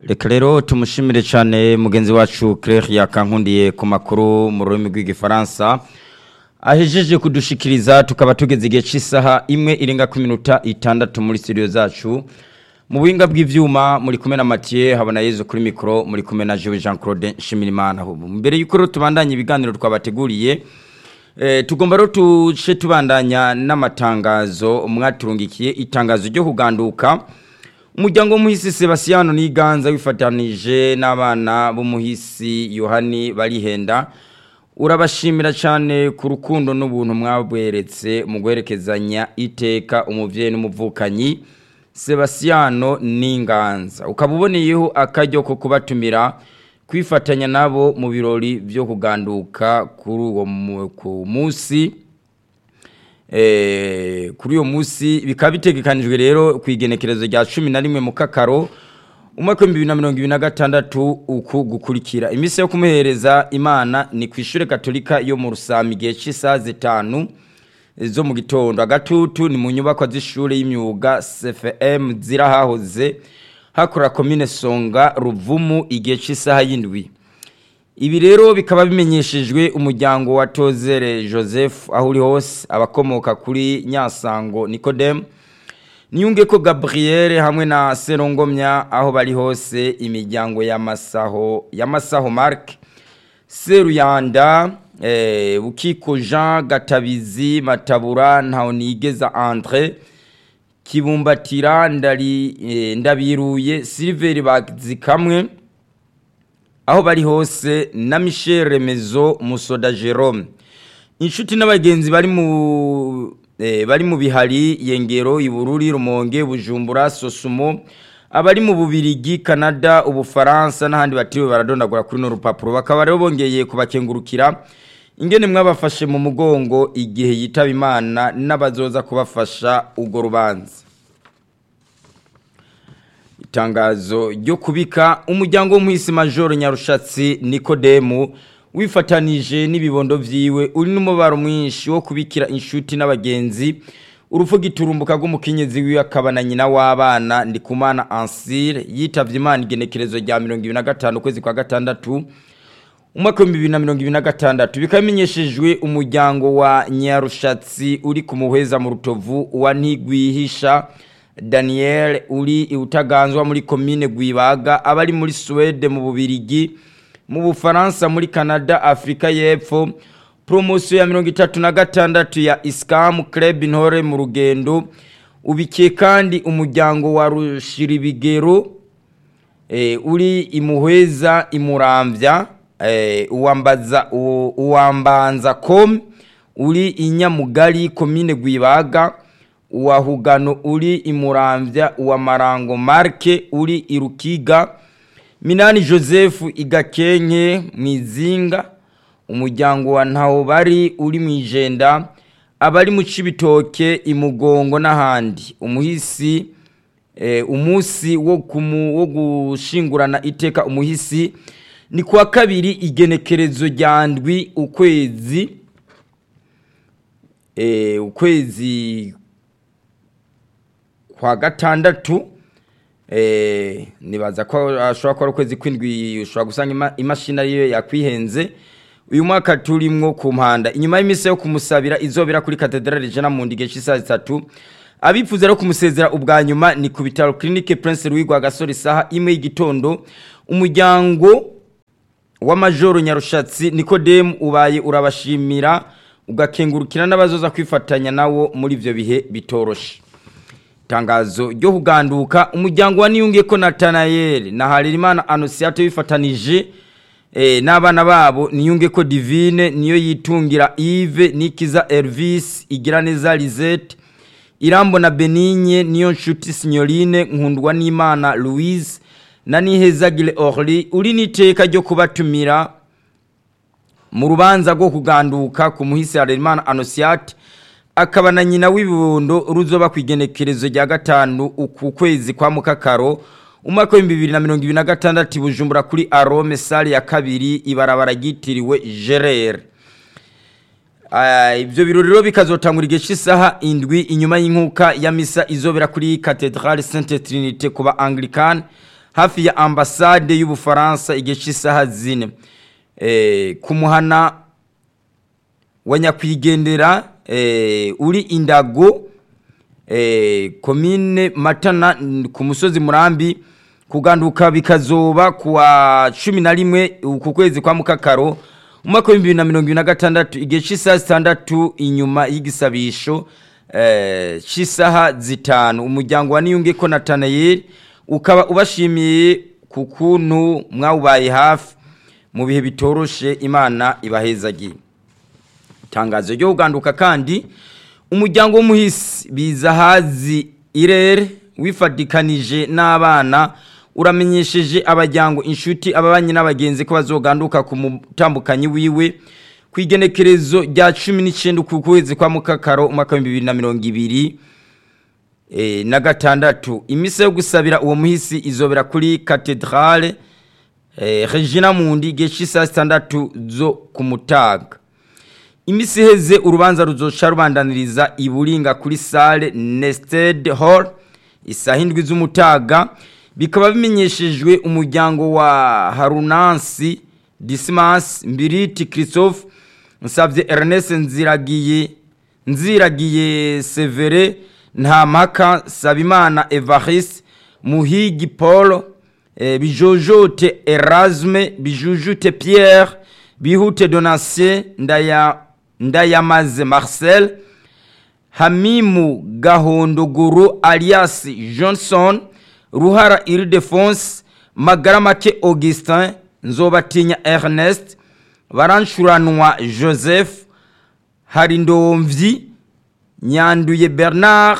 reka rero tumushimire cyane mugenzi wacu Claire yakankundiye ku makuru mu rurimi rw'igifaransa ahejeje kudushikiriza tukaba tugeze igihe cy'isaha imwe irenga ku minota itandatu muri studio zacu mu buhinga bw'ivyuma muri kumwe na Mathieu habona Yezu kuri mikro muri kumwe na Jean Jean Claude Nshimirimana mbere yuko rero tubandanye ibiganiro twabateguriye eh tugomba rero tuce tubandanya n'amatangazo mwaturungikiye itangazo ryo kuganduka umuryango w'umuhisi Sebastiano Niganza wifatanije n'abana b'umuhisi Yohani barihenda urabashimira cyane ku rukundo n'ubuntu mwabweretse mu guherekezanya iteka umuvyeyi n'umuvukanyi Sebastiano Ninganza ukaba uboneyeho akaryo ko kubatumira kwifatanya nabo mu birori byo kuganduka kuri uwo munsi eh kuri uwo munsi bikaba bitegekanijwe rero ku igenekerezo rya 11 mu kakaro umwaka wa 2026 uku gukurikira iminsi yo kumuhereza imana ni ku ishure katolika yo mu rusami gihe cy'isaha zitanu zo mu gitondo agatutu ni mu nyubako z'ishure y'imyuga CFM zirahahoze hakora commune Songa Ruvumu igihe cy'isaha y'indwi ibi rero bikaba bimenyeshejwe umuryango wa Tozere Joseph aho uri hose abakomoka kuri Nyasango Nicodem niyunge ko Gabriel hamwe na Serongomya aho bari hose imiryango ya Masaho ya Masaho Mark Seruyanda eh Bukiko Jean Gatabizi Matabura Ntaonigeza Andre Kibumbatira ndari eh, ndabiruye Silver bazikamwe aho bari hose na Michel Remezo Musoda Jerome inshuti n'abagenzi bari mu eh, bari mu bihari yengero ibururi rumonge bujumbura sosumo abari mu bubirigi Canada ubufaransa n'ahandi batiriwe baradondagura kuri no rupapuro bakaba rero bongeye kubakengurukira ingene mwabafashe mu mugongo igihe yitaba imana n'abazoza kubafasha ubwo rubanza itangazo ryo kubika umuryango w'umuhisi majoro nyarushatsi nikodemu wifatanije n'ibibondo vyiwe uri n'umubaro mwinshi wo kubikira inshuti n'abagenzi urupfu giturumbuka rw'umukenyezi wiwe akaba na nyina w'abana ndikumana ansire yitavye imana igenekerezo rya 2025 ukwezi kwa gatandatu umwaka w'ibihumbi bibiri na mirongo ibiri na gatandatu bikaba bimenyeshejwe umuryango wa nyarushatsi uri ku muheza mu rutovu wa ntigwihisha daniel uri iwutaganzwa muri komine gwibaga abari muri suwede mu bubirigi mu bufaransa muri canada afurika y'epfo poromosiyo ya mirongo itatu na gatandatu ya isikamu club intore mu rugendo ubikiye kandi umuryango wa rushiribigero uri imuheza imurambya uwambaza uwambanza com uri inyamugari komine gwibaga uwa hugano uri imurambya uwa marango marke uri irukiga minani joseph igakenke mwizinga umuryango wa ntawo bari uri mu ijenda abari mu cibitoke imugongo n'ahandi umuhisi umunsi wo gushingurana iteka umuhisi ni kuwa kabiri igenekerezo rya ndwi ukwezi ukwezi kwa gatandatu nibaza ko ashobora kuba ari ukwezi kw'indwi ushobora gusanga imashini ariyo yakwihenze uyu mwaka turimwo ku mpanda inyuma y'iminsi yo kumusabira izobera kuri katedrale jana mu ndige cy'isaha zitatu abifuza rero kumusezera ubwa nyuma ni ku bitaro clinique prince louis rwagasore isaha imwe y'igitondo umuryango wa majoro nyarushatsi nikodemu ubaye urabashimira ugakengurukira n'abazoza kwifatanya nawo muri ibyo bihe bitoroshe itangazo ryo kuganduka umuryango wa niyunge ko natanayeli na harerimana anosiyate wifatanije n'abana babo niyunge ko divine niyo yitungira ive nikiza elvis igira neza lisette irambo na benigne niyo nshuti signorine nkundwa n'imana louise na nihezagire orly uri n'iteka ryo kubatumira mu rubanza rwo kuganduka ku muhisi harerimana anosiyate akaba na nyina w'ibibondo ruzoba ku igenekerezo rya gatanu uku kwezi kwa mukakaro umwaka w'ibihumbi bibiri na mirongo ibiri na gatandatu bujumbura kuri arome sale ya kabiri ibarabara ryitiriwe gerere ibyo birori rero bikazotangura igihe cy'isaha indwi inyuma y'inkuka ya misa izobera kuri katedrale sainte trinite ku ba anglikani hafi ya ambasade y'ubufaransa igihe cy'isaha zine eh, ku muhana wa nyakwigendera eh, uri indago eh, komine matana n- ku musozi murambi kuganduka bikazoba kuwa cumi na rimwe ku kwezi kwa mukakaro umwaka w'ibihumbi bibiri na mirongo ibiri na gatandatu igihe cy'isaha zitandatu inyuma y'igisabisho eh, cy'isaha zitanu umuryango wa niyunge ko natanayeli ukaba ubashimiye ku kuntu mwawubaye hafi mu bihe bitoroshe imana ibahezagiye itangazo ryo kuganduka kandi umuryango w'umuhisi bizahazi irere wifatikanije n'abana uramenyesheje abajyango inshuti ababanyi n'abagenzi ko bazoganduka ku mutambukanyi wiwe ku igenekerezo rya cumi n'icyenda ku kwezi kwa mukakaro umwaka w'ibihumbi bibiri na mirongo ibiri eh, na gatandatu imisa yo gusabira uwo muhisi izobera kuri katedrale eh, regina mundi igihe cy'isaha zitandatu zo ku mutaga imisi iheze urubanza ruzoca rubandaniriza iburinga kuri sale nested hall isaha indwi z'umutaga bikaba bimenyeshejwe umuryango wa harunansi dismas mbiriti christophe nsabye ernest nziragiye nziragiye severe ntamaka sabimana evariste muhigi paul eh, bijojote erasme bijujute pierre bihute donatien ndaya ndayamaze marcel hamimu gahondogoro alias johnson ruhara iridefonse magaramake augustin nzobatinya ernest barancuranwa joseph harindomvyi nyanduye bernard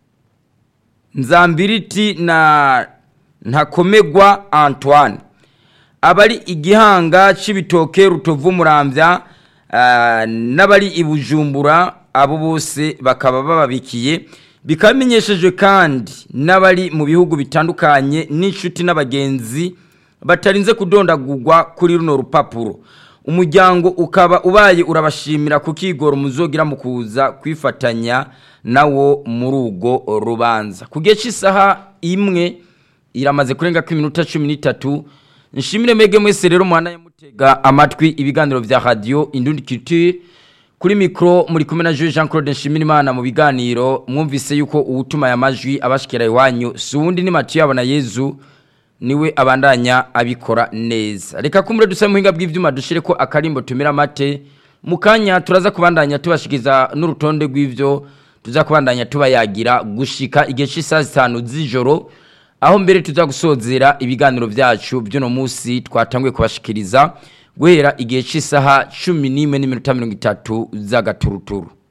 nzambiriti na ntakomegwa antoine abari igihanga c'ibitoke rutovu muramvya ah, n'abari ibujumbura abo bose bakaba bababikiye bikaba bimenyeshejwe kandi n'abari mu bihugu bitandukanye n'inshuti n'abagenzi batarinze kudondagurwa kuri runo rupapuro umuryango ukaba ubaye urabashimira ku kigoro muzogira mu kuza kwifatanya nawo muri urwo rubanza ku gihe cy'isaha imwe iramaze kurenga ko iminota cumi n'itatu nshimire mege mwese rero muhana yamutega amatwi ibiganiro vya radio indundi culture kuri mikro muri kumwe na Jean Jean Claude Nshimirimana mu biganiro mwumvise yuko uwutuma ya majwi abashikira iwanyu suwundi ni Mathieu abona Yezu niwe abandanya abikora neza reka kumure duse muhinga bw'ivyuma dushire ko akarimbo tumira mate mukanya turaza kubandanya tubashikiza n'urutonde rw'ivyo tuza kubandanya tubayagira gushika igihe cy'isaha zitanu z'ijoro aho mbere tuza gusozera ibiganiro byacu by'uno munsi twatanguye kubashikiriza guhera igihe cy'isaha cumi n'imwe n'iminota mirongo itatu z'agaturuturu